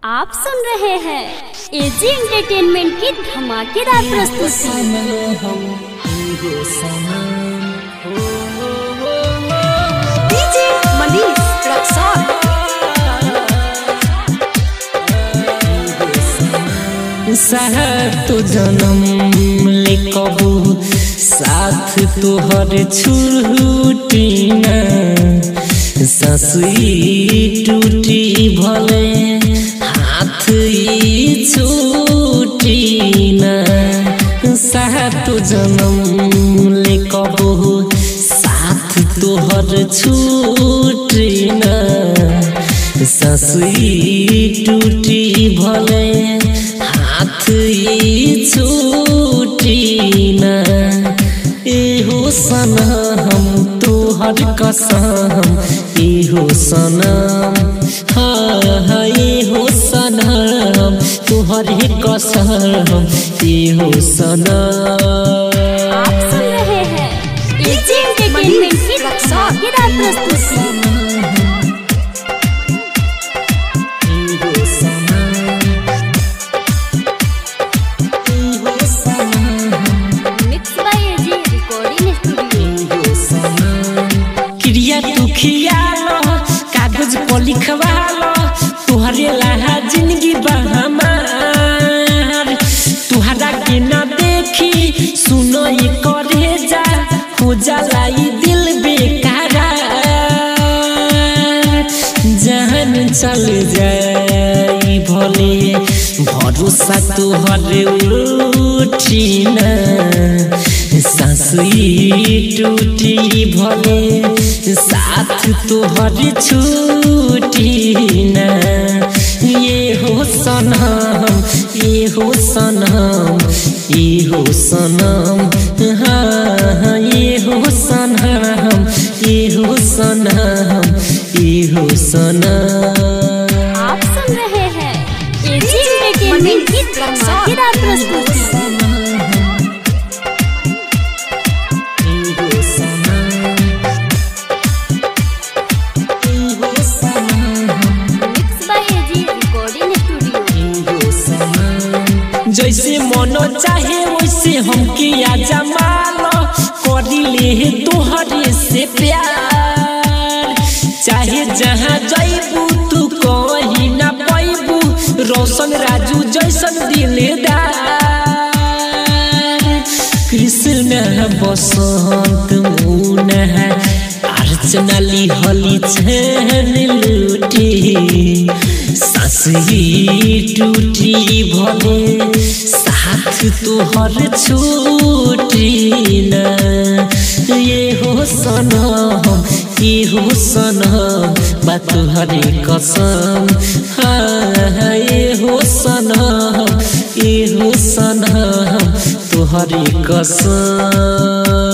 आप सुन रहे हैं एजी एंटरटेनमेंट की धमाकेदार प्रस्तुति डीजे मनीष रक्सौल साथ तो जन्म ले कबू साथ तोहर छूटी न ससुई टूटी भले हाथ ई छूटी न साथ तो जन्म ले कबू साथ तोहर छूटी न ससुई टूटी भले हाथ ई छूटी न एहो सनम तोहर कसम एहो सनम हाँ हाँ एहो सनम तोहर कसम एहो सनम आप सुन रहे हैं एजी एंटरटेनमेंट की धमाकेदार प्रस्तुति mix by AG recording studio क्रिया तू खियालो कागज पर लिखवालो तुहरे लहा जिंदगी बहमार तुहरा के न देखी सुनो ये करे जा हो जाला ई दिल बेकारा जहन चल जाई भले भरोसा तुहरे उठी न सासुई टूटी भले साथ तोहर छूटी न ये हो सनम ये हो सनम ये हो सनम हाँ हाँ, ये हो सनम ये हो सनम ये हो सनम आप सुन रहे हैं एजी एंटरटेनमेंट की धमाकेदार प्रस्तुति mix by AG recording studio जैसे मनो चाहे वैसे हम किया जमालो करी ले तोहरे से प्यार चाहे जहाँ जैबू तू कहीं ना पैबू रोशन राजू जैसन दिलदार कृष्ण बसंत मुन अर्चना लिहली छन लूटी सासही टूटी भले साथ तोहर छूटी न ये हो सनम ये हो सनम बा तुहरे कसम हाँ हाँ, ये हो सनम ये हो सनम तुहरे कसम